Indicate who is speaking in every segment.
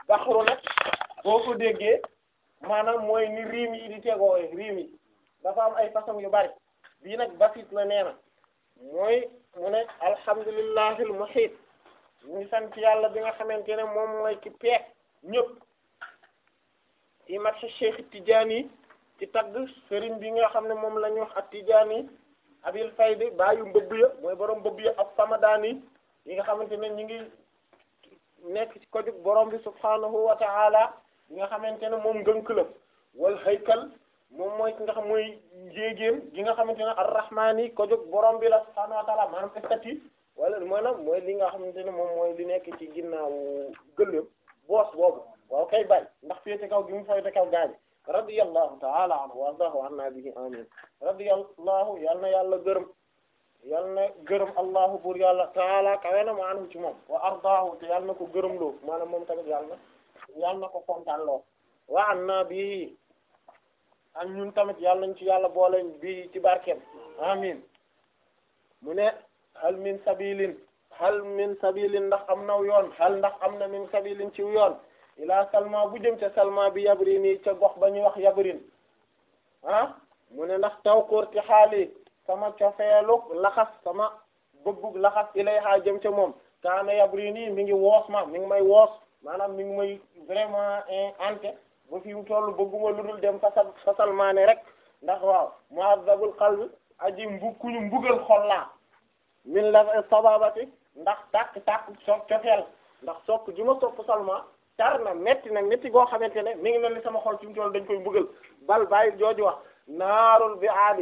Speaker 1: baxru nag boo ko déggee maanaam mooy ni riim yi di tegoowe riim yi dafa am ay façon yu bari bii nag basit la nee na mooy mu ne alhamdulillahi al muhit ñu ngi sant yàlla bi nga xamante ne moom mooy ki peek ñëpp ci matx Cheikh Tidiane ci tagg sëriñ bi nga xam ne moom la ñu wax ak Tidiane abil faydi baayu mbëbb ya mooy borom mbëbb ya ak samadaani yi nga xamante ne ñu ngi nekk ci ko jug borom bi subhanahu wa ta'ala yi nga xamante ne moom ngënk la wal haykal moom mooy ki nga xam mooy njéegéen gi nga xamante ne arrahmaani ko jug borom bi la subhanahu wa ta'ala maanaam estati wala maanaam mooy li nga xamante ne moom mooy li nekk ci ginnaawu gëléem boos boobu waaw kay bàyyi ndax féete kaw gi mu féete kaw gaañi radiyallahu ta'ala anhu wa ardahu anna bihi amin radiyallahu yal na yàlla gërëm yal na gërëm allahu buur yàlla taala kawe na ma anhu ci moom wa ardahu te yal na ko gërëm loo maanaam moom tamit yàlla na yal na ko kontaan loo wa anna bihi ak ñun tamit yàlla nañ ci yàlla boole bi ci barkeem amin mu ne hal min sabilin hal min sabilin ndax am naw yoon hal ndax am na min sabilin ci yoon ila salma bu jëm ca salma bi yabrin yi ca gox ba ñuy wax yabrin ah mu ne ndax taw koorti xaali sama cofeelug laxas sama bëggug laxas ilayha jëm ca moom kaana yabrin yi mi ngi woos ma mi ngi may woos maanaam mi ngi may vraiment ante ba fi mu toll bëgguma lu dul dem fasal fasalmaane rek ndax waaw mu'azzabul qalbi aji mbu kuñu mbugal xol laa min la sababati ndax tàkk tàkk so cofeel ndax sopp ju ma sopp salma tar na metti na metti goo xamante ne mi ngi mel ni sama xol fi mu toll dañ koy mbugal bal bàyyi jooju wax naarul bi aadi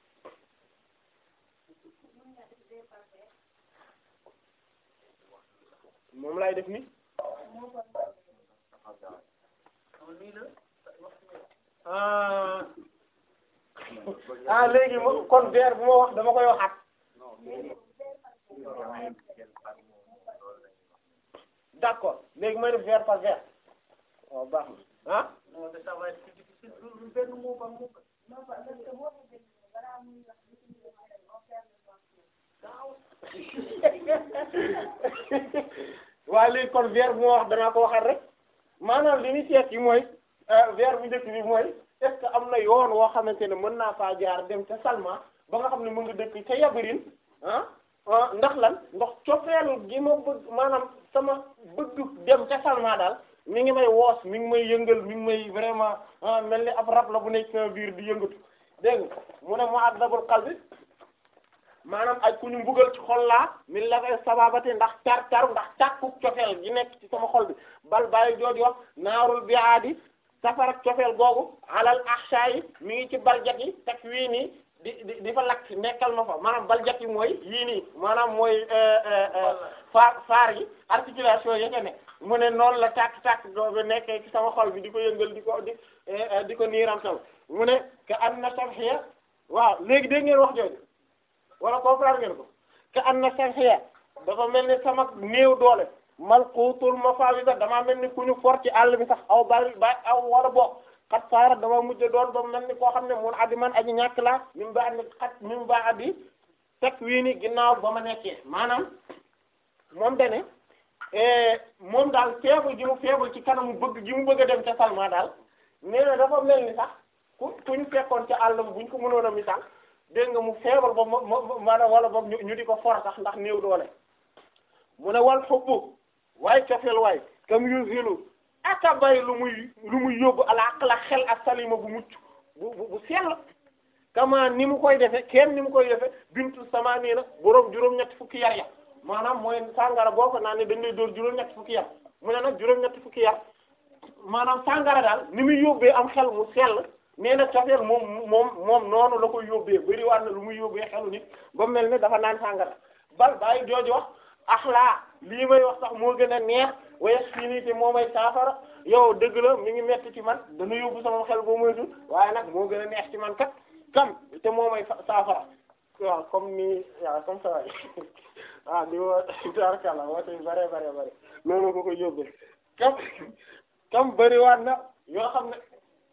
Speaker 1: moom lay def ni ah ah léegi mo kon vers bu ma wax dama koy waxaat d'accord léegi may def vers par vers waaw baax na ah waaw léegi kon vers bu ma wax danaa ko waxaat rek maanaam li ñu seet yi mooy vers bu njëkk bi mooy est-ce que am na yoon woo xamante ne mën naa faa jaar dem ca Salma ba nga xam ne mu ngi dëkk ca Yabirin ah ndax lan ndax cofeel gi ma bëgg maanaam sama bëgg dem ca Salma daal mi ngi may woos mi ngi may yëngal mi ngi may vraiment mel ni ab rab la bu nekk sama biir di yëngatu dégg nga mu ne mu'azzabul qalbi maanaam ay ku ñu mbugal ci xol laa min la fay sababati ndax tar tar ndax tàkku cofeel gi nekk ci sama xol bi bal bàyyi jooju wax naarul biaadi safarak cofeel googu alal ahsha yi mi ngi ci baljat yi teg wii nii di di di fa lakk nekkal ma fa maanaam baljat yi mooy yii nii maanaam mooy faar faar yi articulation yi ne mu ne noonu la tàkk tàkk googu nekkee ci sama xol bi di ko yëngal di ko di di ko niiramtal mu ne ka an na samxiya waaw léegi dégg ngeen wax jooju wala comprendre ngeen ko ka an na samxiya dafa mel ni sama néew doole malqutul mafawida damaa mel ni ku ñu for ci àll bi sax aw bari ba aw wala bokk xat saara dama mujj doon ba mel ni koo xam ne mun addi man aji ñàkk laa mi mu ba addi xat mi mu ba addi teg wii ni ginnaaw ba ma nekkee maanaam moom dane moom daal feebul ji mu feebul ci kanamu bëgg ji mu bëgg a dem ca Salma daal nee na dafa mel ni sax ku ku ñu fekkoon ca àll buñ ko mënoon a misaal dégg nga mu feebal ba ma ma maanaam wala boog ñu di ko for sax ndax néew doole mu ne wal xubbu waaye cofeel waay kam yusilu aka bay lu muy lu muy yóbbu ala aqla xel ak salima bu mucc bu bu bu sell kama ni mu koy defe kenn ni mu koy defe bintu sama nii na boroom juróom-ñetti fukki yar ya maanaam mooy sàngara boo ko naan ne dañ lay dóor juróom-ñetti fukki yar mu ne nag juróom-ñetti fukki yar maanaam sàngara daal ni muy yóbbee am xel mu sell nee na cofeel moom moom moom noonu la koy yóbbee bari waat na lu muy yóbbee xelu nit ba mel ne dafa naan sàngara bal bàyyi jooju wax axlaa lii may wax sax moo gën a neex wayes fii nii te moo may saafara yow dëgg la mi ngi metti ci man dana yóbbu sama xel boo moytu waaye nag moo gën a neex ci man kat kam te moo may saafara waaw comme ni waaw comme ça waay ah di woo tarkala woote bare bare bare loolu ko koy yóbbee kam kam bëriwaat na yoo xam ne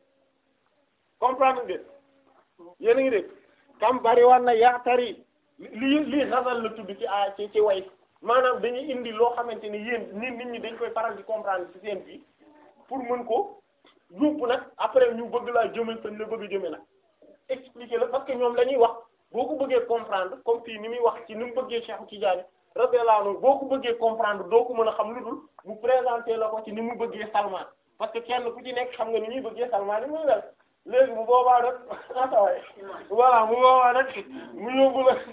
Speaker 1: comprendre ngeen yéen a ngi dégg kam bëriwaat na yaatari lii lii xasal la tudd ci a ci ci way maanaam dañuy indi loo xamante ni yéen nit nit ñi dañ koy faral di comprendre ci seen bi pour mën ko yóbbu nag après ñu bëgg laa jëme fañ la bëgg a jëme nag expliquer la parce que ñoom dañuy wax boo ko bëggee comprendre comme fii ni muy wax ci ni mu bëggee Cheikh Tidiane radiyallahu anhu boo ko bëggee comprendre doo ko mën a xam lu dul mu présenter la ko ci ni mu bëggee Salman parce que kenn ku ci nekk xam nga ni ñuy bëggee Salman ni muy mel léegi bu boobaa nag ataway voilà mu boobaa nag mu yóbbu la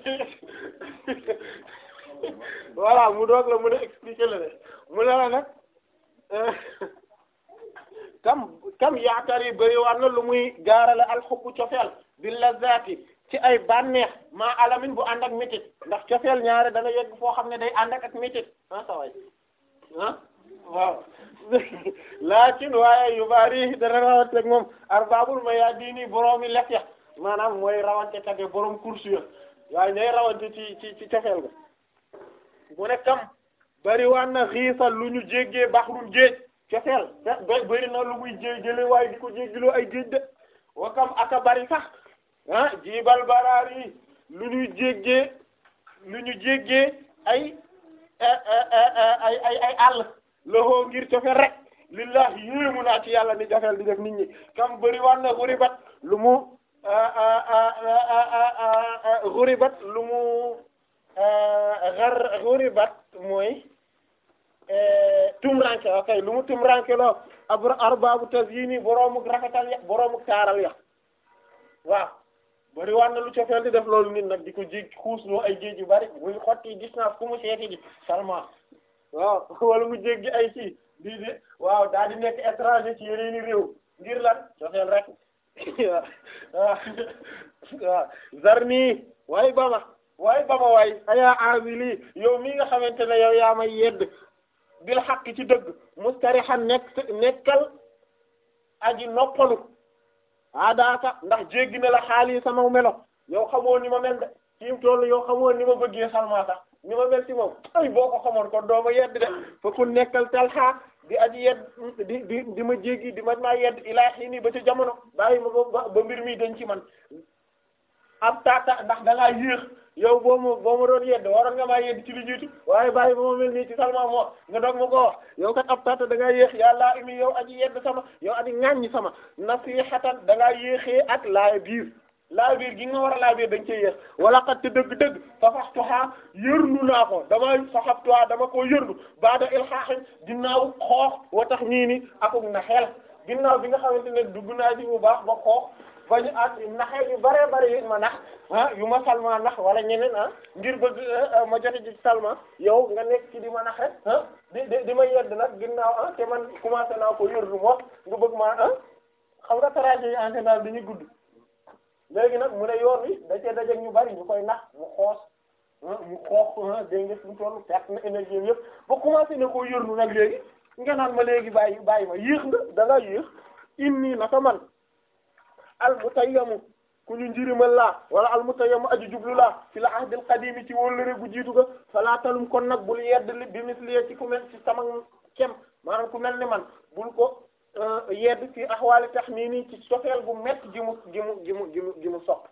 Speaker 1: voilà mu doog la mën a expliquer la ne mu ne la nag kam kam yaakaar yi bëri war na lu muy gaarale alxubbu cofeel bi lazzaati ci ay bànneex maa alamin bu ànd ak métit ndax cofeel ñaare dana yegg foo xam ne day ànd ak ak métit ah saway ah waaw laakin waaye yu bari dana rawanteeg moom arbabul ma yaa diini boroomi lef ya maanaam mooy rawante tage borom course ya waaye ñooy rawante ci ci ci cofeel ga mu ne kam bari waan na xiisal lu ñu jéggee baxrul géej cofeel bari na lu muy jé jële waaye di ko jéggiloo ay géej de wa kam aka bari sax ah jiibal baraar yi lu ñu jéggee lu ñu jéggee ay ay ay ay àll loxo ngir cofeel rek lillahi yéemu naa ci yàlla ni jafeel di def nit ñi kam bari waan na xuribat lu mu xuribat lu mu xar xuribat mooy tumranke ok lu mu tumranke loo ab arbaabu tazyini boroomu rafetal ya boroomu taaral ya waaw bari war na lu cofeel di def loolu nit nag di ko jég xuus loo ay géej yu bari muy xotti distance ku mu seeti di Salma waaw wala mu jéggi ay ci di di waaw daal di nekk étranger ci yeneeni réew ngir lan cofeel rek waaw waaw zarni waaye bama waaye bama waay ayaa amili yow mi nga xamante ne yow yaa may yedd bil xaq ci dëgg mustarihan nekk nekkal aji noppalu aadaaka ndax jéggi na la xaali sama melo yow xamoo ni ma mel de fi mu toll yow xamoo ni ma bëggee Salma sax ni ma mel ci moom ay boo ko xamoon kon doo ma yedd de fa ku nekkal talxa di aji yedd di di di ma jéggi di ma maa yedd ilaa xiini ba ca jamono bàyyi ma ba ba mbir mi dañ ci man ab tata ndax da ngaa yéex yow boo ma boo ma doon yedd waroon nga maa yedd ci li jiitu waaye bàyyi ba ma mel nii ci Salma moo nga doog ma ko wax yow kat ab tata da ngaa yéex yàlla imi yow aji yedd sama yow aji ŋàññi sama nasihatan da ngaa yéexee ak laay biir laay biir gi nga war a laay biir dañ cee yéex wala kat te dëgg-dëgg fafaxtuha yërnu naa ko dama faxaftuha dama koo yërnu baada ilxaaxin ginnaaw xoox wa tax ñii ni akuk na xel ginnaaw bi nga xamante ne dugg naa ci bu baax ba xoox bañu ak naxee yu bare bare yu ma nax ah yu ma salma nax wala ñeneen ah ngir bëgg ma jote ci salma yow nga nekk ci di ma nax rek ah di di di ma yedd nag ginnaaw ah te man commencé naa ko yërnu moo nga bëgg ma ah xam nga trajet yi en général dañuy gudd léegi nag mu ne yoon wi da cee dajeeg ñu bari ñu koy nax mu xoos mu xoox dégg nga fi mu toll perte na énergie yëpp ba commencé na koo yërnu nag léegi nga naan ma léegi bàyyi bàyyi ma yéex nga da nga yéex inni naka man al mutayyamu ku ñu njirimal laa wala al mutayyamu aju jublu laa fi la ahdil qadimi ci wóllëre gu jiitu ga falaa talum kon nag bul yedd li bi misliye ci ku mel ci sama kem maanaam ku mel ni man bul ko yedd ci axwaali tax nii nii ci sofeel bu mett gi mu gi mu gi mu gi mu gi mu sopp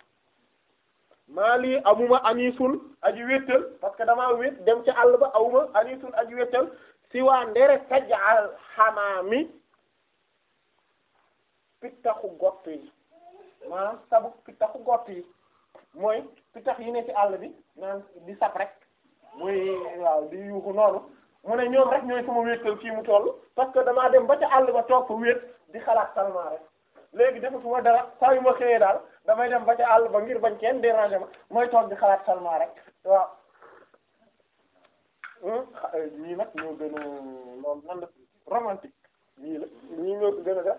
Speaker 1: maa lii amuma anisun aji wéttal parce que damaa wét dem ci àll ba awuma anisun aji wéttal si waa ndere sajal xamaami pittaxu gott yi maanaam sabu pittaxu gott yi mooy pittax yi ne ci àll bi naan di sab rek mooy waaw di yuuxu noonu mu ne ñoom rek ñooy sama wéttal fii mu toll parce que damaa dem ba ca àll ba toog fa wét di xalaat Salma rek léegi defatuma dara saa yu ma xëyee daal damay dem ba ca àll ba ngir bañ kenn déranger ma mooy toog di xalaat Salma rek waaw ñii nag ñoo gën a loolu nan la romantique ñii la ñii ñoo gën a def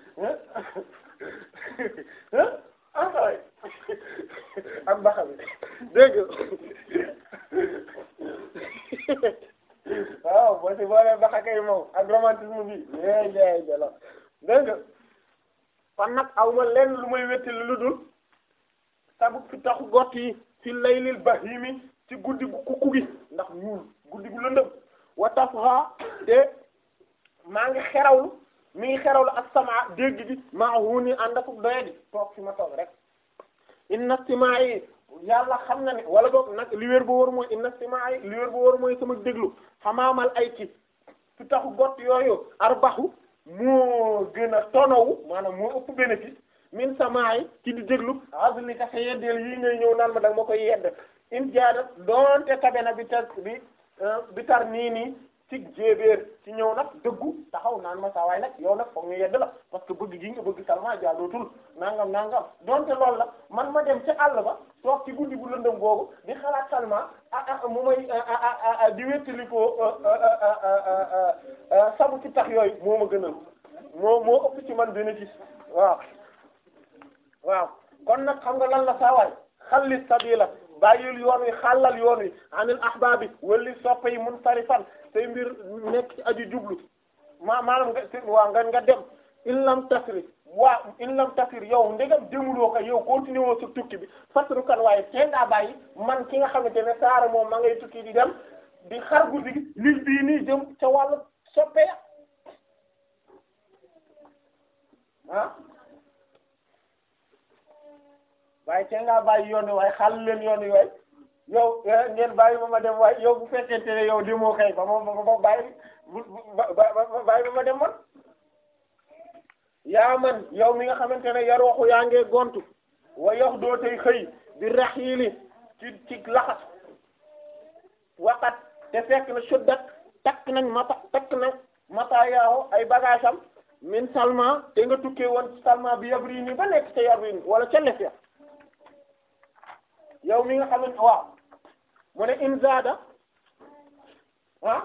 Speaker 1: ah ah ak baxa bi dégg waaw boo si boolee baxa kay moom ak romantisme bi yéy yéy jalo dégg nga kon nag aw ma lenn lu may wetti lu dul sabu fi taxu gott yi fi laylil bahimi ci guddi gu kukku gi ndax ñuul guddi gu lëndëm wa tafha te maa ngi xerawlu mi ngi xerawlu ak sama dégg bi maa huni ànd ak doye di toog fi ma toog rek inna simaa yi yàlla xam na ne wala boog nag li wér bu wóor mooy inna simaa yi li wér bu wóor mooy sama déglu xamaamal ay ci fi taxu gott yooyu arbaxu moo gën a tonowu maanaam moo ëpp bénéfice min samaay ci di déglu azli ka sa yeddeel yi ngay ñëw naan ma da nga ma koy yedd in jaada doonte tabe na bi tar bi bi tar nii nii ci jéebéer ci ñëw nag dëggu taxaw naan ma saa waay nag yow nag foog ñu yedd la parce que bëgg gi nga bëgg Salma jaadootul nangam nangam donte loolu la man ma dem ca àll ba toog ci guddi bu lëndëm googu di xalaat Salma ah ah mu may di wéttali ko sabu ci tax yooyu moo ma gënal moo moo ëpp ci man bénéfice waaw waaw kon nag xam nga lan la saa waay xalli sabila bàyyil yoon wi xàllal yoon wi anil ahbaabi wali soppe yi munsarifan say mbir nekk ci aju jublu ma maanaam nga waa nga nga dem in lam tasri waa in lam tasir yow ndegam demuloo ko yow continué woo sa tukki bi fasru kan waaye tee ngaa bàyyi man ki nga xamante ne saara moom ma ngay tukki di dem di xar guddi gi lil bii nii jëm ca wàllu soppe ya ah waaye tee ngaa bàyyi yoon wi waaye xàll leen yoon wi waaye yow ngeen bàyyi ba ma dem waaye yow bu fekkente ne yow demoo kay ba ma ba ma bàyyi bu ba ba bàyyi ba ma dem man yaa man yow mi nga xamante ne yar waxu yaa ngee gontu wa yox doo tey xëy di raxiili ci ci laxas waxat te fekk na suddat takk nañ mata takk nañ mata yaaw ay bagage am min salma te nga tukkee woon salma bi yabri ni ba nekk ca yabri wala ca lef ya yow mi nga xamante waaw mu ne inzada ah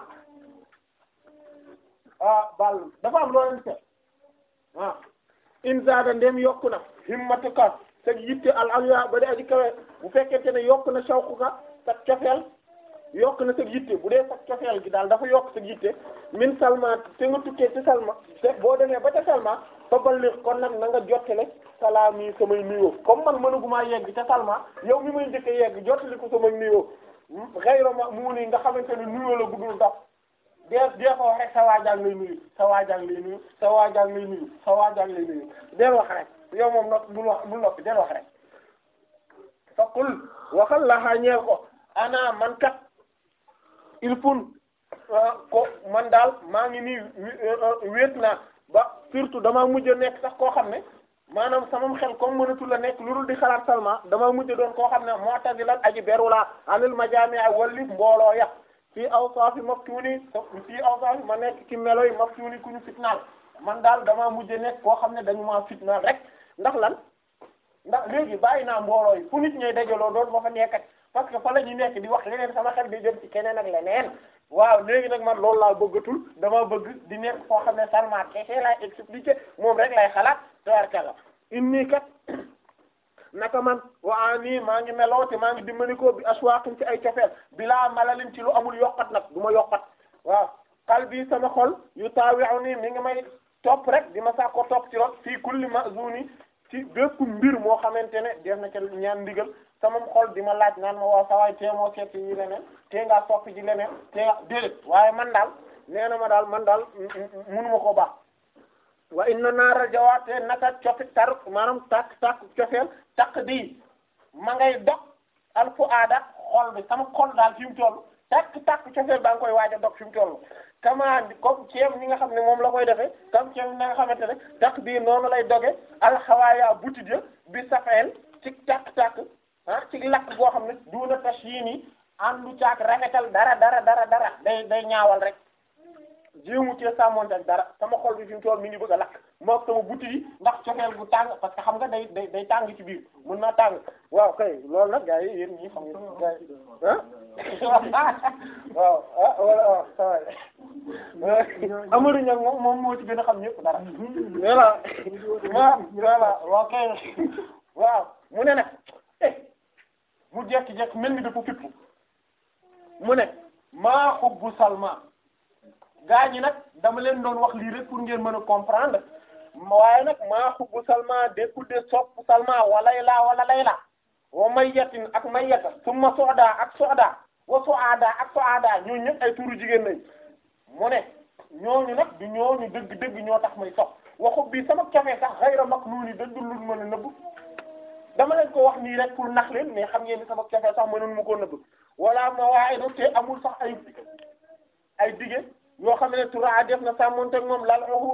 Speaker 1: ah bal dafa am loo leen seet ah inzada ndem yokku na himmatuka sa yitte al alya ba di aji kawe bu fekkente ne yokku na shawquka sa cofeel yokk na sa yitte bu dee sa cofeel gi daal dafa yokk sa yitte min salma te nga tukkee ci salma te boo demee ba ca salma fa balli kon nag na nga jottale salaam yi samay nuyoo comme man mënuguma yegg ca salma yow mi may njëkk yegg jottali ko samay nuyoo xayra ma mu ni nga xamante ne nuyoo la guddul dox dee dee ko wax rek sa waajang lay nuyu sa waajang lay nuyu sa waajang lay nuyu sa waajang lay nuyu deel wax rek yow moom nag bul wax bul noppi deel wax rek fa qul waxal laxaa ñeel ko ana man kat il faut ko man daal maa ngi nii wéet naa ba surtout damaa mujj a nekk sax koo xam ne maanaam sama xel comme mënatul la nekk lu dul di xalaat Salma damaa mujj doon koo xam ne mu'tazilan aji beru laa anil majaami'a walli mbooloo ya fii awsaafi maftuuni fii awsaafi ma nekk ci melo yi maftuuni ku ñu fitnaal man daal damaa mujj a nekk koo xam ne dañu maa fitnaal rek ndax lan ndax léegi bàyyi naa mbooloo yi fu nit ñooy dajaloo doon ma fa nekkat parce que fa la ñu nekk di wax leneen sama xel di jëm ci keneen ak leneen waaw léegi nag man loolu laa bëggatul dama bëgg di nekk foo xam ne Salma kese laay expliquer moom rek lay xalaat tabarkalla inni kat naka man waa nii maa ngi meloo te maa ngi dimbali ko bi aswaqin ci ay cofeel bilaa malalin ci lu amul yokkat nag du ma yokkat waaw xal bi sama xol yu taawi'u nii mi ngi may topp rek di ma saa ko topp ci lool fii kulli ma'zuni ci bépp mbir moo xamante ne def na ca ñaan ndigal sama xol di ma laaj naan ma waaw sawaay tee moo seet yi leneen tee ngaa soppi ji leneen tee nga déedéet waaye man daal nee na ma daal man daal munuma ko baax wa inna naara jawaate naka cofi tar maanaam takk takk cofeel takk di ma ngay dog al fu aada xol bi sama xol daal fi mu toll takk takk cofeel baa ngi koy waaj a dog fi mu toll kama comme ceeb ñi nga xam ne moom la koy defee comme ceeb na nga xamante ne takk bii noonu lay doge alxawaaya butit ya bi safeel ci takk-takk ah ci lakk boo xam ne duuna tas yii nii àndu caak rafetal dara dara dara dara day day ñaawal rek jéemu cee sàmmonte ak dara sama xol bi fi mu toll mi ngi bëgg a lakk mook sama butit yi ndax cofeel gu tàng parce que xam nga day day day tàng ci biir mën naa tàng waaw kay loolu nag gars yi yéen ñii xam nga gars yi ah waaw ah wala waaw ça Amadou Niang moom moom moo ci gën a xam ñëpp dara voilà waaw voilà waaw kay waaw mu ne nag eh mu jekki-jekki mel ni dafa fippu mu ne maa xubbu Salma gaa ñi nag dama leen doon wax lii rek pour ngeen mën a comprendre waaye nag maa xubbu Salma dékkul de sopp Salma wa Layla wala Layla wa mayyatin ak mayyata summa soda ak soda wa soada ak soada ñooñu ñëpp ay turu jigéen lañ mu ne ñooñu nag du ñooñu dëgg dëgg ñoo tax may sopp waxu bii sama café sax xayra maknuni dëggul lu mën a nëbb dama leen ko wax nii rek pour nax leen mais xam ngeen ni sama café sax mënoon mu ko nëbb wala ma waaye do te amul sax ay ay dige yoo xam ne tura def na sàmmonte ak moom lal uhudu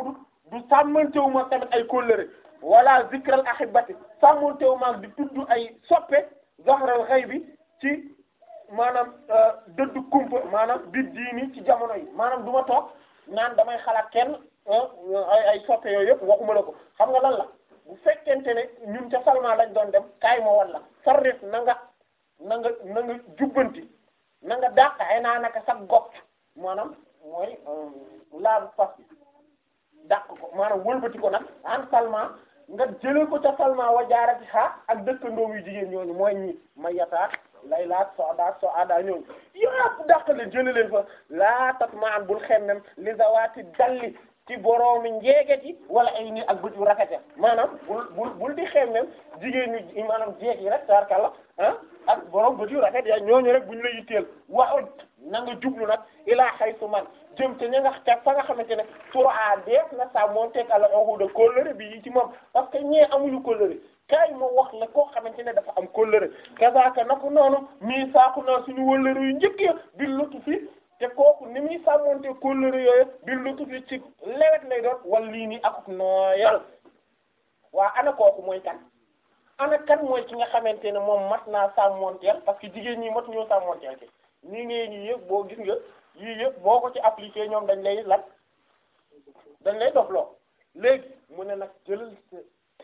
Speaker 1: du sàmmantewu ma tamit ay kóllëre wala zikral ahibati sàmmantewu ma di tudd ay soppe zahral ghaibi ci maanaam dëddu kumpa maanaam bi diini ci jamono yi maanaam du ma toog naan damay xalaat kenn ay ay soppe yooyu yëpp waxuma la ko xam nga lan la bu fekkente ne ñun ca Salma lañ doon dem kaay ma walla sarrif na nga na nga na nga jubbanti na nga dàq ay naa naka sax gopp maanaam mooy laabu fas dàq ko maanaam wëlbati ko nag an Salma nga jëlee ko ca Salma wa jaarati xaa ak dëkkandoom yu jigéen ñooñu mooy ñi ma yataat laylaat sodaat so ada ñooñu yëpp dàq leen jëlee leen fa laa tat maan bul xemmem li zawaati dalli ci boroomi njeeget yi wala ay ni ak bët yu rafete maanaam bul bul bul di xemmem jigéen ñu maanaam jeeg yi rek tarkalla ah ak borom bët yu rafet ya ñooñu rek bu ñu la yitteel wa na nga jublu nag ilaa xaytu man jëm te ña nga ca fa nga xamante ne tur a deef na sa moom teg ala oxuda kóllëre bi yi ci moom parce que ñee amuñu kóllëre kaay ma wax la koo xamante ne dafa am kóllëre kazaaka na ko noonu mii saaku naa suñu wëllëre yu njëkk ya bi lutu fi te kooku ni muy sàmmonte kóllëre yooyu bi lutu fi ci lewet lay doon wala lii nii akuk nooyal waa ana kooku mooy kan ana kan mooy ki nga xamante ne moom mat naa sàmmonteel parce que jigéen ñi mat ñoo sàmmonteel ci nii ngay ñi yëpp boo gis nga yii yëpp boo ko ci appliqué ñoom dañ lay lat dañ lay dofloo léegi mu ne nag jëlal sa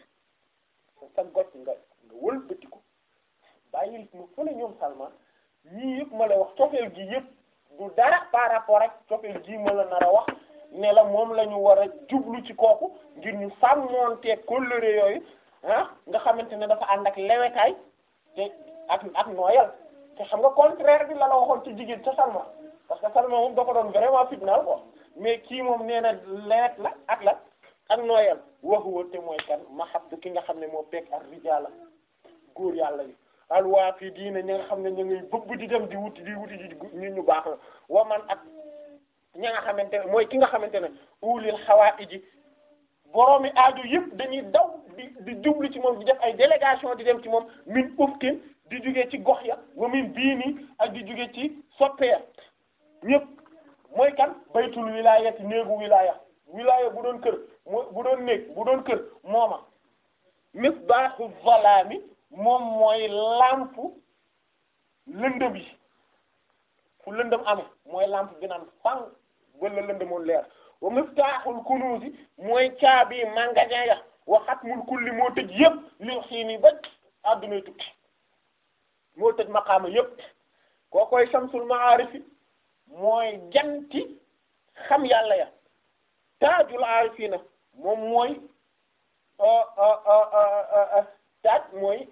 Speaker 1: sa goj nga nga wëlbati ko bàyyil mu fële ñoom Salma ñii yëpp ma la wax cofeel gi yëpp du dara par rapport ak cofeel gii ma la nar a wax ne la moom la ñu war a jublu ci kooku ngir ñu sàmmontee kóllëre yooyu ah nga xamante ne dafa ànd ak lewetaay te ak ak nooyal te xam nga contraire bi la la waxoon ci jigéen ca Salma parce que Salma moom da ko doon vraiment fitnaal quoi mais kii moom nee na lewet la ak la ak nooyal waxuwa te mooy kan ma xam ki nga xam ne moo pekk ak rijaala góor yàlla yi alwaa fii diina ñi nga xam ne ñu ngay bëgg di dem di wuti di wuti di nit ñu baax la wa man ak ña nga xamante ne mooy ki nga xamante ne ulil xawaa iji boroomi aajo yëpp dañuy daw di di jublu ci moom di def ay délégation di dem ci moom min ufkin di jóge ci gox ya wa min bii nii ak di jóge ci soppeya ñëpp mooy kan baytul wilayati néegu wilaya wilaya bu doon kër mo bu doon néeg bu doon kër mooma misbaaxu zalaami moom mooy lampu lëndëm yi fu lëndëm amee mooy lampe bi naan fang wala lëndëmoon leer wa miftaaxul kunuusi mooy caabi magasin ya wa xatmul kulli moo tëj yëpp li xiini ba addunay tukki moo tëj maqaama yëpp koo koy samsul maarifi mooy janti xam yàlla ya taajul aarifiina moom mooy taaj mooy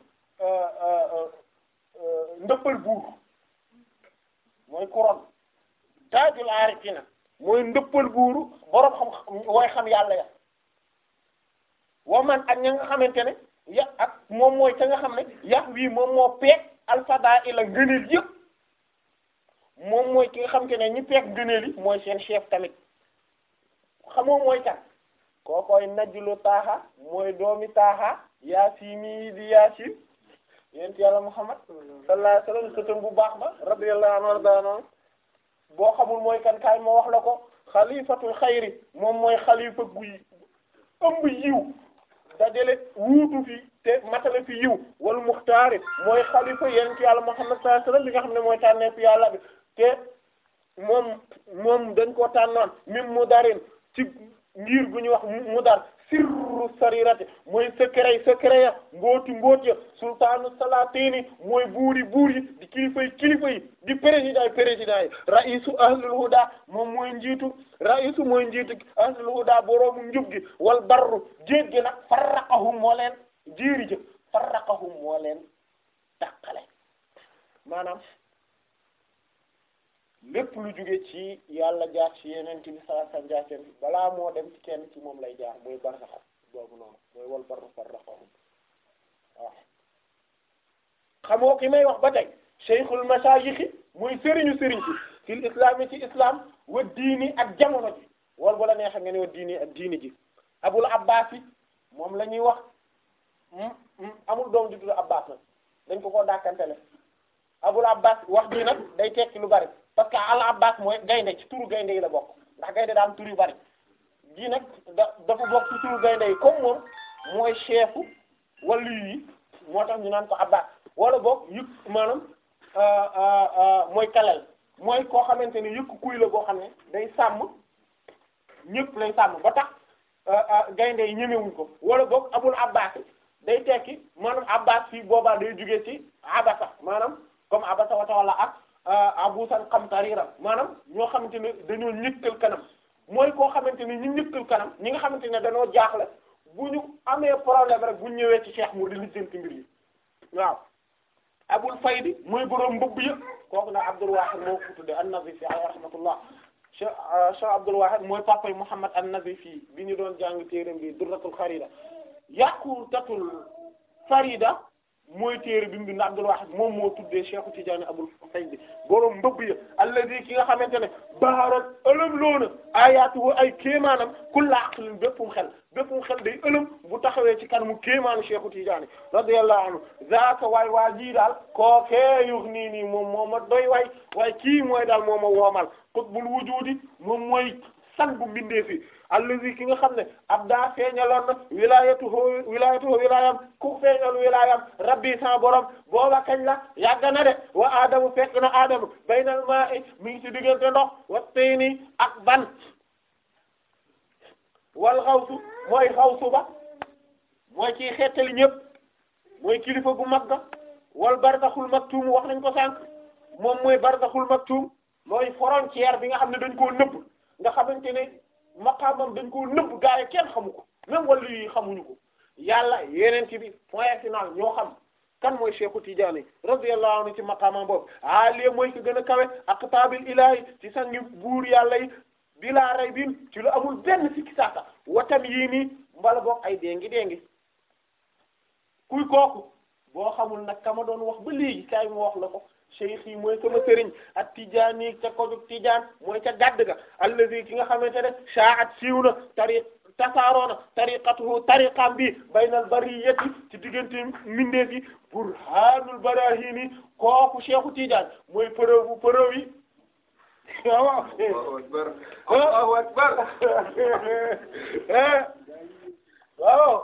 Speaker 1: ndëppal buur mooy couronne taajul aarifiina mooy ndëppal buuru boroom xam wooy xam yàlla ya wa man ak ña nga xamante ne ya ak moom mooy ca nga xam ne yax wii moom moo peeg alfada ila ngëneel yëpp moom mooy ki nga xamante ne ñi peeg ngëneel yi mooy seen chef tamit xamoo mooy kan koo koy najjulu taaxa mooy doomi taaxa yaasini di yaasin yent yàlla muhammad sallallahu alayhi wasallam sëtam bu baax ba radiyallahu anhu wardaano boo xamul mooy kan kaay ma wax la ko xalifatul xayri moom mooy xalifa gu ëmb yiw dajale wuutu fi te matale fi yiw wal muxtaari mooy xalifa yent yàlla muhammad sallallahu alayhi wasallam li nga xam ne mooy tànnee fi yàlla bi te moom moom dañ koo tànnoon mim mu darin ci ngir gu ñuy wax mu dar sirru sarirati mooy secret secret ya mbooti mboot ya sultaanu salatini mooy buuri buur yi di kilifa yi kilifa yi di président yi président yi raisu ahlul huda moom mooy njiitu raisu mooy njiitu ahlul huda boroomu njub gi wal barru jéeg gi nag farraqahum moo leen jéeri jë farraqahum moo leen dàqale maanaam lépp lu jóge ci yàlla jaar ci yeneen bi sallallahu alayhi wasallam jaar ci balaa moo dem ci kenn ci moom lay jaar mooy barsax boobu noonu mooy wal barru farraqahum waaw xamoo ki may wax ba tey cheikhul mashayikh mooy sëriñu sëriñ ci fil islam ci islam wa diini ak jamono ji wal bu la neexee nga ne wa diini ak diini ji abul abbas yi moom la ñuy wax amul doom di tudd abbas nag dañ ko ko dàkkantele abul abbas wax ji nag day tekki lu bari parce que al abbas mooy gaynde ci turu gaynde yi la bokk ndax gaynde daa am tur yu bari gi nag da dafa bokk ci turu gaynde yi comme moom mooy chefu wàllu yi moo tax ñu naan ko abbas wala boog yëg maanaam mooy kalel mooy koo xamante ni yëkk kuy la boo xam ne day sàmm ñëpp lay sàmm ba tax gaynde yi ñemewuñ ko wala boog abul abbas day tekki maanaam abbas fii boobaa day jugee ci abasa maanaam comme abasa wa tawalla ak abusan qamtarira maanaam ñoo xamante ne dañoo ñëkkal kanam mooy koo xamante ni ñu ñëkkal kanam ñi nga xamante ne dañoo jaaxle bu ñu amee problème rek bu ñu ñëwee ci cheikh mu di lijjanti mbir yi waaw abul faydi mooy boroom mbëbb yëpp kooku nag abdul wahid moo ko tudde an-nazifi alayhi rahmatullah cheikh cheikh abdul wahid mooy papa yi muhammad an-nazifi bi ñu doon jàng téeram bi durratul kharida yaqutatul farida mooy téere bi mu bind Abdul Wahid moom moo tuddee Cheikh Tidiane Abul Faydi borom mbëbb ya alladi ki nga xamante ne baharat ëlëm loona ayaatu ay kéemaanam kulla aqlin béppum xel béppum xel day ëlëm bu taxawee ci kanamu kéemaanu Cheikh Tidiane radiyallahu anhu zaaka waay waa jii daal kookee yux nii nii moom moo ma doy waay waaye kii mooy daal moo ma woomal qutbul wujudi moom mooy san bu mbindee fi allazi ki nga xam ne ab daa feeñaloon na wilayatuhu wilayatuhu wilayam ku feeñal wilayam rabbi sa borom booba kañ la yàgg na de wa adamu fekk na adamu baynal ma'i mi ngi ci diggante ndox wa tayni ak ban wal xawsu mooy xawsu ba mooy ci xettali ñëpp mooy kilifa gu mag ga wal barzaxul maktum wax nañ ko sànq moom mooy barzaxul maktum mooy frontière bi nga xam ne dañ koo nëbb nga xamante ne maqaamam dañ koo nëbb gaa yi kenn xamu ko même wàllu yi xamuñu ko yàlla yeneen ci bi point final ñoo xam kan mooy Cheikhu Tidiane radiyallahu anhu ci maqaamam boobu alie mooy ki gën a kawe aqtaabil ilaahi ci sangi buur yàlla yi bilaa ray bin ci lu amul benn sikki sàkka watam yii nii mbala boog ay déngi déngi kuy kooku boo xamul nag ka ma doon wax ba léegi kay mu wax la ko cheikh yi mooy sama sëriñ ak tijaani ca kojug tijaan mooy ca gàdd ga allazi ki nga xamante ne shaat siiw na tariq tasaaroona tariqatuhu tariqam bi baynal bariyati ci diggante mbindeef yi burhanul barahini kooku cheikhu tijaan mooy preuve bu preuve yi waaw
Speaker 2: Allahu akbar Allahu akbar
Speaker 1: waaw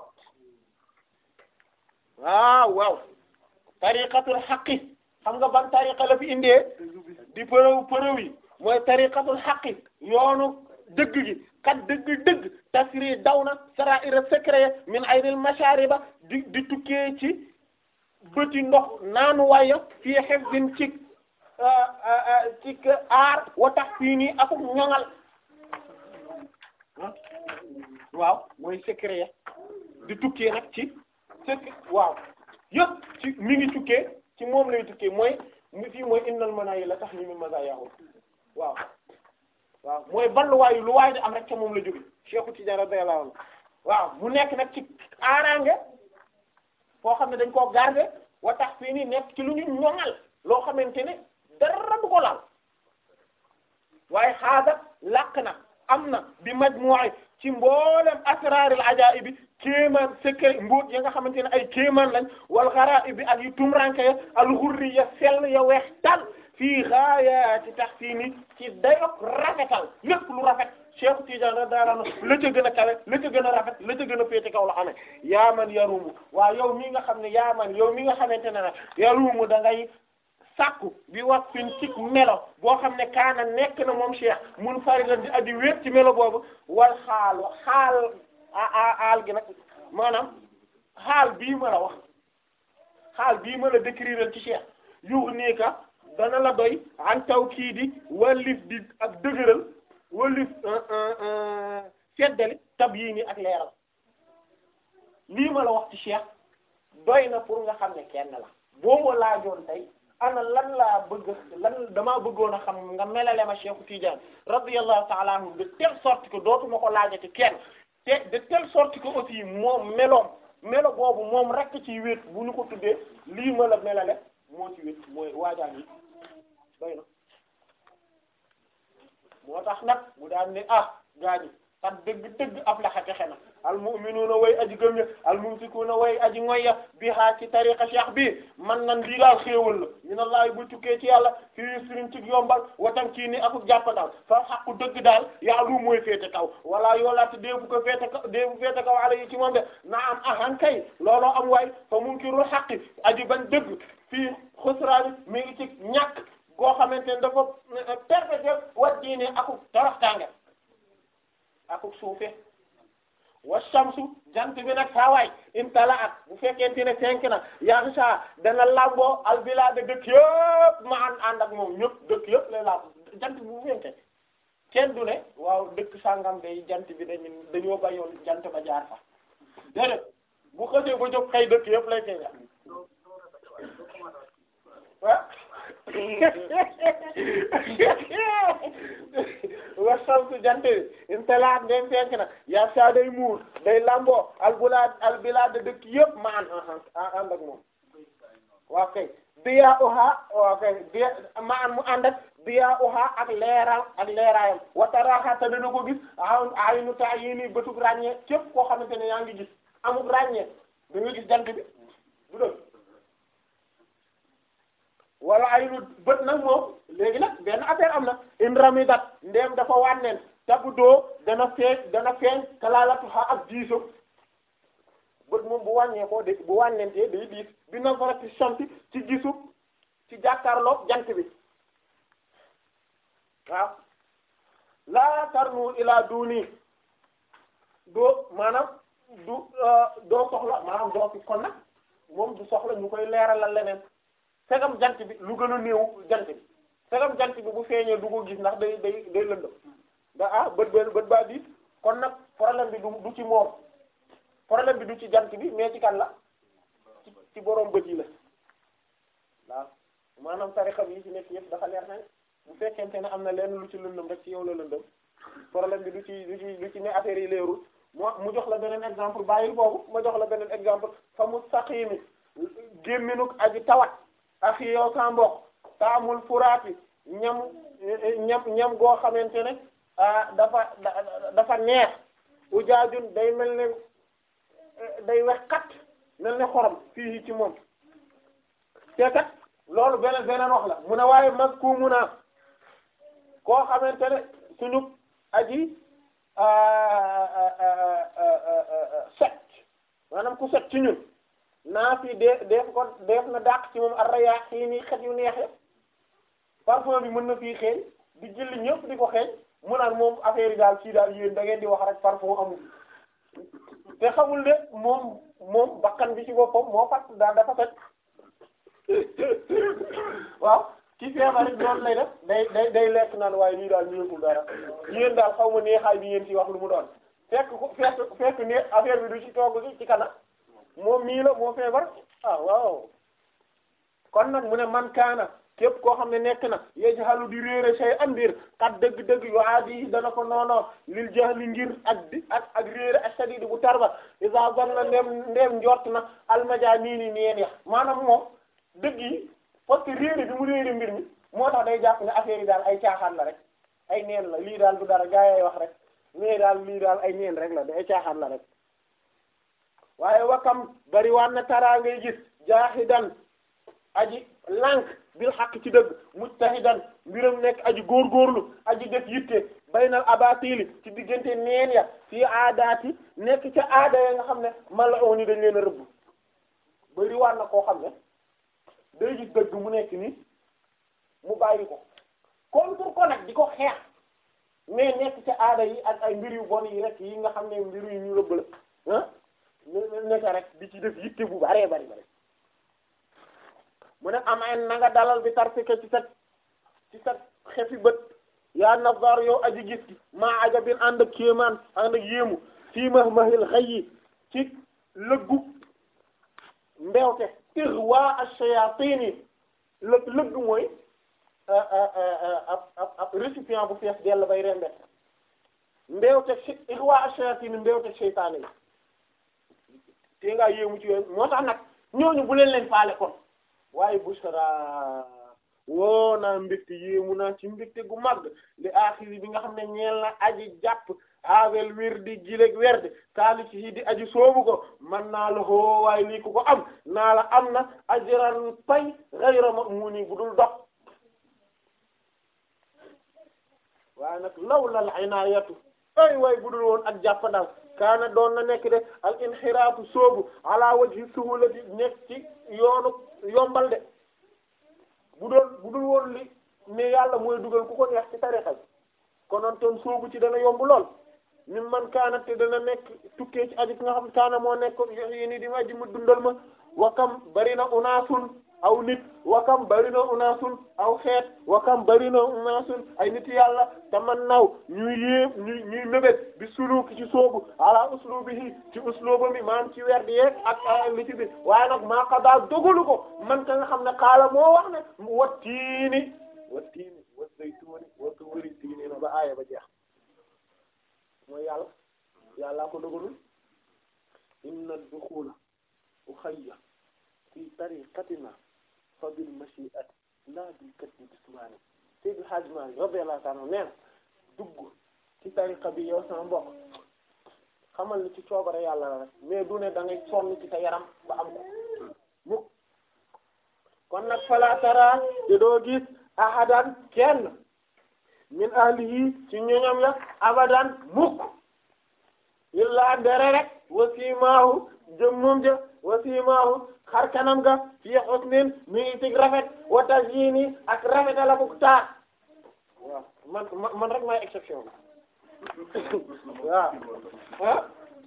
Speaker 1: waaw waaw tariqatul haqqi xam nga ban tariqa la fi indee di përëw përëw yi mooy tariqatul haqqi yoonu dëgg gi kat dëgg dëgg tasri daw na saraira secret min aynil mashariba di di tukkee ci bëti ndox naanu waaye fii hifzin ci ci aar wa tax fii nii akuk ñoŋal waaw mooy secret di tukkee nag ci secret waaw yëpp ci mi ngi tukkee ci moom lay tukkee mooy mi fii mooy innal manaayi la tax ni mi mazaayahu waaw waaw mooy balluwaayu lu waay di am rek ca moom la jóge Cheikh Tidiane radiyallahu anhu waaw mu nekk nag ci aaraange foo xam ne dañ koo garder wa tax fii nii nekk ci lu ñu ñoŋal loo xamante ne dara du ko laal waaye xaada làq na am na bi majmu'i ci mboolem asraaril ajaa'ibi kéemaan secret mbóot ya nga xamante ne ay kéemaan lañ wal gharaa'ib ak yu tumranke ya al ghurri ya sell ya weex tal fii ghaayaati tahsiini ci dayok rafetal lépp lu rafet Cheikh Tidiane radiyallahu anhu la ca gën a kawe la ca gën a rafet la ca gën a féete kaw la xamee yaa man yarumu waa yow mi nga xam ne yaa man yow mi nga xamante ne nag yarumu da ngay sàkku bi wax fin ci melo boo xam ne kaana nekk na moom Cheikh mun faridan di addi wéet ci melo boobu wal xaal xaal a aal gi nag maanaam xaal bii ma la wax xaal bii ma la décrire ci Cheikh yuux nii ka dana la doy an taw kii di wallif di ak dëgëral wallif seddali tab yii nii ak leeral lii ma la wax ci Cheikh doy na pour nga xam ne kenn la boo ma laajoon tey ana lan laa bëgg lan damaa bëggoon a xam nga melale ma Cheikh Tidiane radiyallahu ta'ala anhu de telle sorte que dootuma ko laajati kenn te de telle sorte que aussi moom meloom melo boobu moom rek ci wéet bu ñu ko tuddee lii ma la melale moo ci wéet mooy waajaan yi doy na moo tax nag mu daan ne ah gaañi kat dëgg-dëgg aflaha texe na al mu'minuuna way aji gëm ya al mumsikuuna way aji ngoyya biha ci tariqa cheikh bi man nan lii daal xéewal la minallahi bu tukkee ci yàlla fi yusrin ci yombal watam kii ni akuk jàppandal fa xaqu dëgg daal yaalu mooy féete kaw wala yoolaate déebu ko féete kaw déebu féete kaw ala yi ci moom de na am ahan kay looloo am waay fa munkirul xaqi aji bañ dëgg fii xusraani mi ngi ci ñàkk goo xamante ne dafa perpétuel wat diine akuk toroxtaange akuk suufe wa shamsu jant bi nag saawaay intala at bu fekkente ne fenk na yaxsa dana lamboo albilade dëkk yëpp ma ànd ànd ak moom ñëpp dëkk yëpp lay lamb jant bi bu fenke kenn du ne waaw dëkk sàngam day jant bi dañu dañoo bayoon jant ba jaar fa déedéet bu xësee ba jóg xëy dëkk yëpp lay feeñal ah wa shamsu jant bi intalaat ndem fenk na yaa saa day muur day lamboo albulaad albilaad dëkk yëpp ma an ànd ak moom waaw kay biyaa uha waaw kay biya ma an mu ànd ak biyaa uha ak leeral ak leeraayam wataraxa te dana ko gis aw aynu ta yi nii bëtub ràññee képp koo xamante ne yaa ngi gis amul ràññee da nga gis jant bi du dëgg wala ay lu bët nag moom léegi nag benn affaire am na in ramidat ndéem dafa wànneen tabu doo dana feeñ dana feeñ kalaalatu xa ak diiso bët moom bu wàññee ko de bu wànneentee day diis bi na farati samti ci gisu ci jàkkaarloog jant bi waaw laa tarnu ilaa duni doo maanaam du doo soxla maanaam doo fi kon nag moom du soxla ñu koy leeralal leneen fegam jant bi lu gën a néew jant bi fegam jant bi bu feeñee du ko gis ndax day day day lëndëm da ah bët bët bët baa diis kon nag problème bi du du ci moom problème bi du ci jant bi mais ci kan la ci ci borom bët yi la waaw maanaam tarixa yi ci nekk yëpp dafa leer nañ bu fekkente ne am na lenn lu ci lëndëm rek ci yow la lëndëm problème bi du ci du ci du ci ne affaire yi leerul moo mu jox la beneen exemple bàyyil boobu ma jox la beneen exemple fa mu saqimi gémminuk aji tawat ak yow sa mbokk taamul furaati ñam ñam ñam goo xamante ne dafa dafa neex ujaajun day mel ne day wex kat mel ne xorom fii ci moom te kat loolu beneen beneen wax la mu ne waaye mag ku mun a koo xamante ne suñu aji set maanaam ku set ci ñun naa fi dee def ko def na dàq ci moom arraya xii nii xet yu neexe parfum bi mën na fii xeeñ di jëli ñëpp di ko xeeñ mu naan moom affaire yi daal kii daal yéen da ngeen di wax rek parfum amul te xamul ne moom moom bakkan bi ci boppam moo fat daal dafa fet waaw ki feebar rek noonu lay def day day day lekk naan waaye lii daal ñëwul dara yéen daal xaw ma neexaay bi yéen ci wax lu mu doon fekk ko fekk fekk ne affaire bi du ci togg ci ci kana moom mii la moo feebar ah waaw kon nag mu ne man kaana képp koo xam ne nekk na yajhalu di réere say am mbir kat dëgg-dëgg yu aadi dana ko noonoo lil jahli ngir ak di ak ak réere ak sadidi bu tarba isa zanna ndem ndem njort na almaja nii ni neen ya maanaam moom dëgg yi parce que réere bi mu réere mbir mi moo tax day jàpp ne affaire yi daal ay caaxaan la rek ay neen la lii daal du dara gaa yi wax rek mais daal lii daal ay neen rek la da ay caaxaan la rek waaye wakam bari waan na taraa ngay gis jaahidan aji lànk bil xaq ci dëgg mujtahidan mbiram nekk aji góorgóorlu aji def yitte baynal abatili ci diggante neen ya fii aadaati nekk ca aada ya nga xam ne mal'uni dañ leen a rëbb bari waan na koo xam ne day gis dëgg mu nekk nii mu bàyyi ko contre ko nag di ko xeex mais nekk ca aada yi ak ay mbir yu bon yi rek yi nga xam ne mbir yu ñu rëbb la ah nekk rek di ci def yitte bu baree bari bari mu ne am en na nga dalal bi tarfika ci sa ci sa xefi bët yaa nazar yow aji gis gi maa ajabin ànd ak kéemaan ànd ak yéemu fii ma mahil xëy yi ci lëggu mbewte irwa ash-shayatin yi lëg lëgg mooy ab ab ab récipient bu fees dell bay rembe mbewte irwa ash-shayatin yi mbewte seytaane yi te ngaa yéemu ci yooyu moo tax nag ñooñu bu leen leen faale kon waaye bushra woo naa mbégte yéemu naa ci mbégte gu mag li aaxiri bi nga xam ne ñeel na aji jàpp havel wirdi gileg werde saaliki hidi aji soobu ko man naa la hoo waaye lii ku ko am naa la am na ajran pay ghayra mamuni bu dul dog waaye nag lawlal inaayatu ay way budul woon ak jàppandal kaana doon na nekk de al inxiraatu soobu ala wajhi suhulati nekk ci yoonu yombal de bu doon budul woon li ne yàlla mooy dugal ku ko neex ci tarixa bi konoon toon soobu ci dana yomb lool min man kaana te dana nekk tukkee ci aji ki nga xam kaana moo nekk yi ni di ma ji ma dundal ma wakam bari na unaasun aw nit wakam bari na unaasun aw xeet wakam bari na unaasun ay nit yàlla te man naw ñuy yéem ñuy ñuy mébét bi suluki ci soobu ala uslubihi ci usluba mi maanaam ci weer di yeeg ak li ci bi waaye nag maa qadaa dogalu ko man ka nga xam ne xaala moo wax ne wa tiini wa tiini wa zaytuuni wa tuuri tiini na ba aaya ba jeex mooy yàlla yàllaa ko dogalul inna duxula uxayya fi tariqatina fa bil mashi'ati la bil katbi bismani Seydi Hadji Malick radiyallahu ta'ala nee na dugg ci tariqa bi yow sama mbokk xamal ni ci coobare yàlla la rek mais du ne da ngay sonn ci sa yaram ba am ko mukk kon nag fala tara te doo gis ahadan kenn min ahlihi ci ñoñam ya abadan mukk illa ndere rek wasimaahu jëmmum ja wasimaahu xar kanam ga fii husnin mi ngi ci rafet wa tazyini ak rafet la ko taar waaw man man rek maay exception waaw ah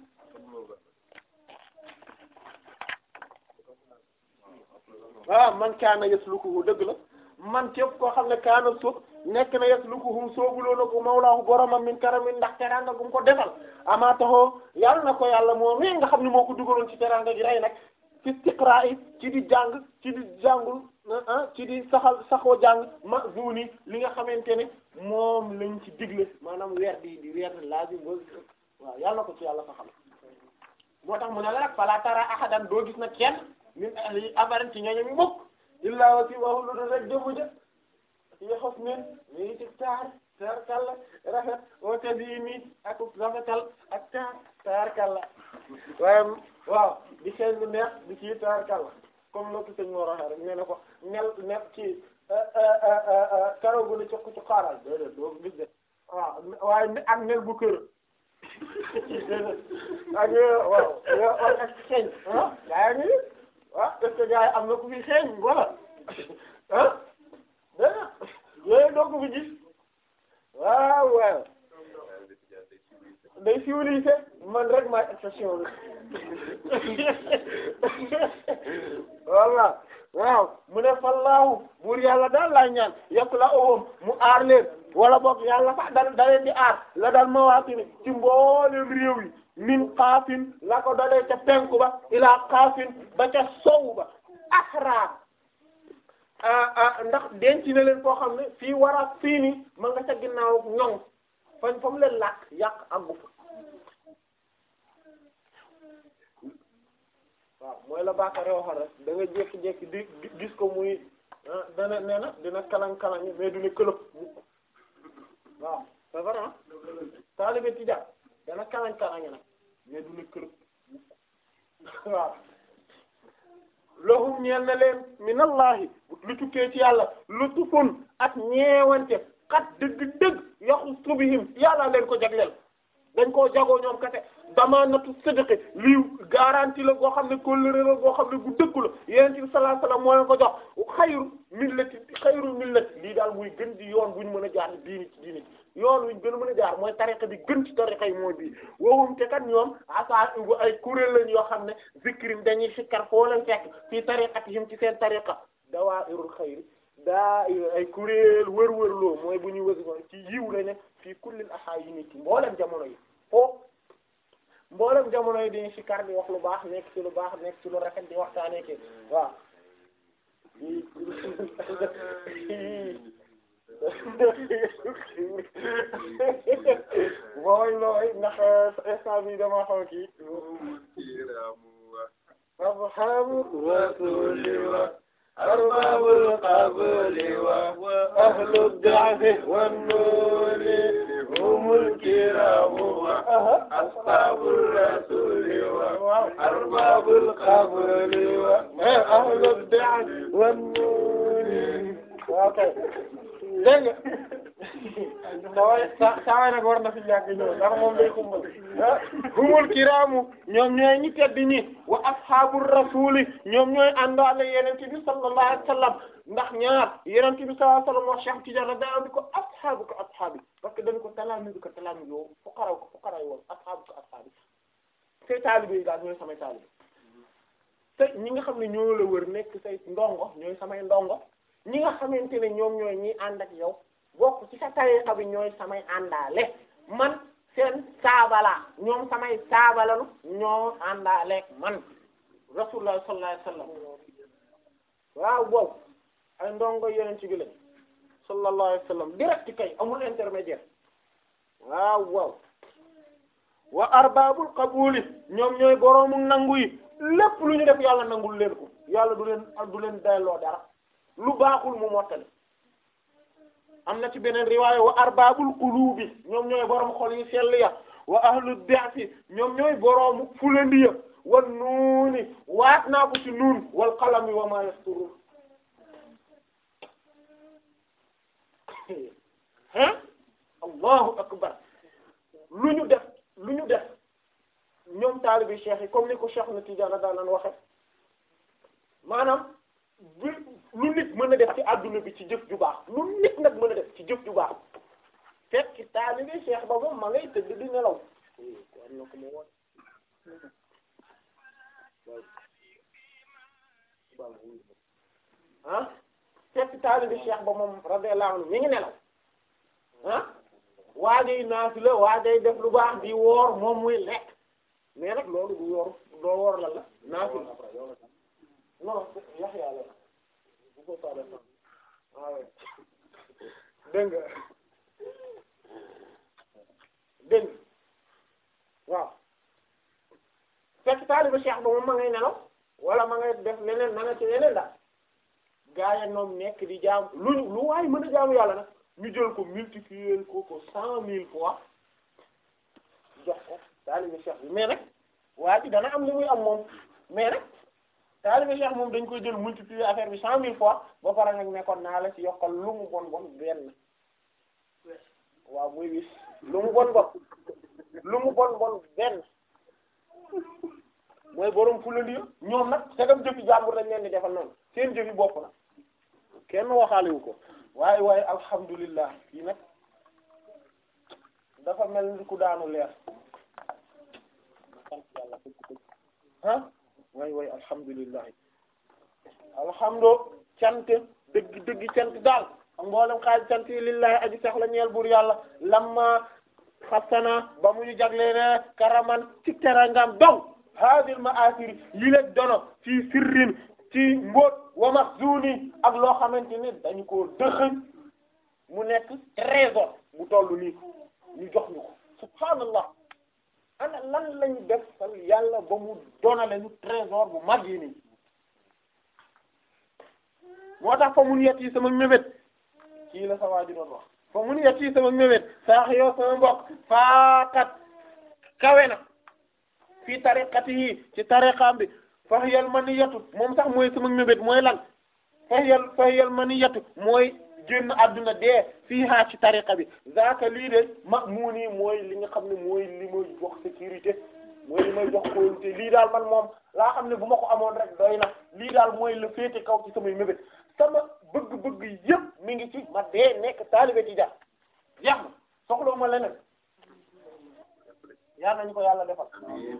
Speaker 1: waaw man kaana yaslukuhu dëgg la man képp koo xam ne kaana suuf nekk na yaslukuhu soobuloo na ko mawlaahu boromam min karamin ndax teranga gum ko defal amaa taxoo yàlla na ko yàlla moom mi nga xam ne moo ko dugaloon ci teranga gi rey nag fi istiqra'i ci di jàng ci di jàngul ah ci di saxal saxoo jàng ma zuni li nga xamante ne moom lañ ci digle maanaam weer di di weer laaj ba waaw yàlla na ko ci yàlla saxal moo tax mu ne la nag fala tara ahadan doo gis na kenn min ahli abaran ci ñooñu mukk illa wa si waxu lu dul rek jëmu ja yi xos nin mi ngi ci taar taar kalla rafet o tadi mi ak rafetal ak taar taar kalla waaye waaw di xeeñ lu neex di ci taar kalla comme noo ki sëñ moo waxee rek nee na ko nel nel ci karaw gu ne ci ci xaaral déedéet doo gis de waaw waaye ak nel bu kër ak waaw waaw ak xeeñ ah gaa ngi ah est-ce que gars yi am na ku fi xeeñ wala ah dégg yooyu doo ko fi gis waaw waaw day civilisé man rek ma exception voilà waaw mu ne fallaahu buur yàlla daal laa ñaan yokk la owam mu aar leen wala boog yàlla sax da da leen di aar la dal mawaatini ci mboolem réew yi min xaafin la ko dalee ca penku ba ilaa xaafin ba ca sow ba ahra ndax denc na leen foo xam ne fii war a fii ni ma nga ca ginnaaw ñoŋ fañ fa mu leen làkk yàq àggu fa waaw mooy la baakare waxal rek da nga jékki-jékki di gis ko muy dana nee na dina kalang-kalang mais dina këlëb waaw c'est vrai taalibe tijaan dana kalang-kalang nag mais dina këlëb waaw lahum ñeel na leen minallahi lu tukkee ci yàlla lutufun ak ñeewante xat dëgg-dëgg yaxu subihim yàlla leen ko jagleel dañ koo jagoo ñoom kate damanatu sidqi lii garantie la goo xam ne kóllëre la goo xam ne gu dëggu la yonent bi sallallahu alayhi wasallam moo leen ko jox xayru millati xayru millati lii daal muy gën di yoon bu ñu mën a jaar diini ci diini yoon wu ñu gën a mën a jaar mooy tariqa bi gën ci tariqa yi mooy bii waxum te kat ñoom asa bu ay kuréel lañ yoo xam ne zikrim dañuy sikkar foo leen fekk fii tariqatihim ci seen tariqa dawaa'irul xayri daa ay kuréel wër-wër loo mooy bu ñuy wësi ko ci yiw la ne fii kullil ahaayini ci mboolem jamono yi foo mboolem jamono yi dañuy sikkar di wax lu baax nekk ci lu baax nekk ci lu rafet di waxtaanee ki waaw mooy looy ndax instant bi dama xaw kii arhamu rasuli wa arbabul qabli wa ahlu da'fi wan nuri humul kiraamu wa ashaabur rasuuli wa arbaabul qabri wa ahlud da'wati wan nuuri waaw kay dégg nga saway sa saway nag war na fi ñàkk ñëw ndax moom day xumbal humul kiraamu ñoom ñooy ñi tedd ñi wa ashaabur rasuuli ñoom ñooy àndaale yenente bi sallallahu alayhi wa sallam ndax ñaar yenente bi sallallahu alayhi wa sallam wax Cheikh Tidiane da am ko ashaabu ko ashaabi parce que dañ ko talaami ko talaami yow fuqara ko fuqara yi woon ashaabu ko ashaabi say taalibe yi daal ñooy samay taalibe te ñi nga xam ne ñoo la wër nekk say ndongo ñooy samay ndongo ñi nga xamante ne ñoom ñooy ñi ànd ak yow bokk ci sa tariqa bi ñooy samay àndaale man seen saabala ñoom samay saabalanu ñoo àndaaleeg man rasulullah sallallahu alayhi wasallam waaw boobu ay ndongo yeneen ci bi lañ sallallahu alayhi wasallam direct kay amul intermédiaire waaw waaw wa arbabul qabuli ñoom ñooy boroomu nangu yi lépp lu ñu def yàlla nangul leen ko yàlla du leen du leen delloo dara lu baaxul mu mottali am na ci beneen riwaaya wa arbabul qulubi ñoom ñooy borom xol yi sell ya wa ahlu da'fi ñoom ñooy boroomu fulandi ya wan nuuni waat naa ko ci nuun wal qalami wa ma yasturun hein allahu akbar lu ñu def lu ñu def ñoom taalibi cheikh yi comme ni ko cheikh na Tidiane daan nan waxe maanaam bi lu nit mën a def ci adduna bi ci jëf ju baax lu nit nag mën a def ci jëf ju baax fekk taalibi cheikh ba moom ma ngay tëdd di nelaw am na ko ma woon ah fekk taalibi cheikh ba moom radiyallahu anhu mi ngi nelaw ah waajay naafila waajay def lu baax di woor moom muy lekk mais nag loolu du woor doo woor la la naafila non yax yàlla bu ko faale fan waaw dégg nga dégg nga waaw fekk taaliba cheikh ba moom ma ngay nelaw wala ma ngay def leneen ma nga ci leneen daal gaa yi ñoom nekk di jaam lu lu waay mën a jaamu yàlla nag ñu jël ko multiplier ko ko cent mille fois jox ko taaliba cheikh bi mais nag waa ji dana am li muy am moom mais nag taaliba cheikh moom dañ koy jël multiplier affaire bi cent mille fois ba pare nag nekkoon naa la ci yokkal lu mu bon bon benn waaw muy wis lu mu bon bon lu mu bon bon benn mooy borom fulandi ñoom nag segam jëfi jàmbur lañ leen di defal noonu seen jëfi bopp la kenn waxaalewu ko waaye waaye alhamdulillah yi nag dafa mel ni ku daanu leer sant yàlla ah waay waay alhamdulillah alhamdu cant dëgg dëgg cant daal ak mboolem xaaj cant yi lillahi aji sax la ñeel buur yàlla lamma xasana ba mu ñu jagleene karaman ci terangam donc hadil ma'asiri yi leen dono ci sirrin ci mbóot wa maxzuni ak loo xamante ne dañu ko dëxëñ mu nekk trésor bu tollu nii ñu jox ñu ko subhaanallah ana lan lañu def sal yàlla ba mu donale ñu trésor bu mag yi nii moo tax fa mun yet yi sama mébét kii la sa waa ji doon wax fa mun yet yi sama mébét saax yoo sama mbokk faakat kawe na fii tariqati yi ci tariqaam bi fahyal maniyatu moom sax mooy sama mébét mooy lan fahyal fahyal maniyatu mooy génn àdduna dee fii haa ci tariqa bi zaaka lii de ma muu nii mooy li nga xam ne mooy li may jox sécurité mooy li may jox kóolute lii daal man moom laa xam ne bu ma ko amoon rek doy na lii daal mooy la féete kaw ci samay mébét sama bëgg-bëgg yëpp mi ngi ci ma dee nekk taalibe ci jar jeex na soxla ma leneen yal nañu ko yàlla defal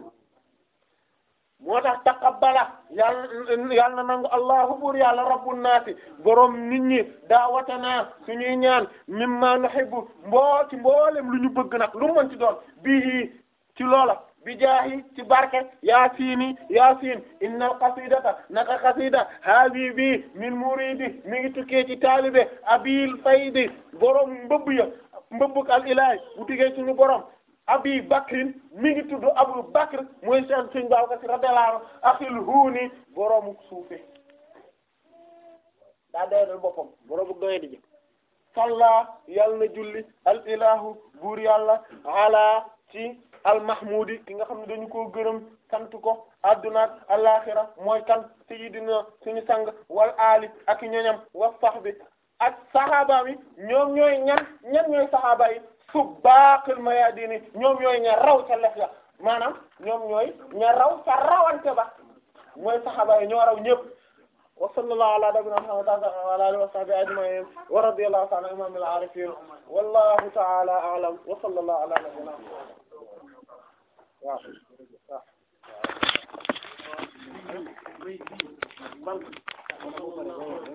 Speaker 1: moo tax taqabbala yàlla yàlla na nangu allahu buur yàlla rabbun naasi borom nit ñi daawatana suñuy ñaan mimma nuhibbu mboo ci mboolem lu ñu bëgg nag lu mu mën ci doon bii ci loola bi jaahi ci barke yaasiini yaasiin innal qasidata naka qasida haabi bi min muridi mi ngi tukkee ci taalibe abil faydi borom mbëbb ya mbëbbuk al ilahi bu tukkee suñu borom abi bakrin mi ngi tudd abu bakr mooy seen suñ Babacar Si radiyallahu anhu axil huuni boroomu suufe daa doyadal boppam boroomu doye di ji salla yàlla na julli al ilahu buur yàlla ala ci al mahmudi ki nga xam ne dañu koo gërëm sant ko adduna ak alaxira mooy kan sayyidina suñu sang wal ali ak ñoñam wa sahbi ak saxaaba yi ñoom ñooy ñan ñan ñooy saxaaba yi subbaqil mayadini ñoom ñooy ña raw ca lef ya maanaam ñoom ñooy ña raw ca rawante ba mooy saxaaba yi ñoo raw ñëpp wa sallallahu ala nabiyina muhammad wa ala alihi wa sahbihi ajma'in wa radiyallahu ta'ala an imamil arifin wallahu ta'ala a'lam wa sallallahu ala nabiyina waaw waaw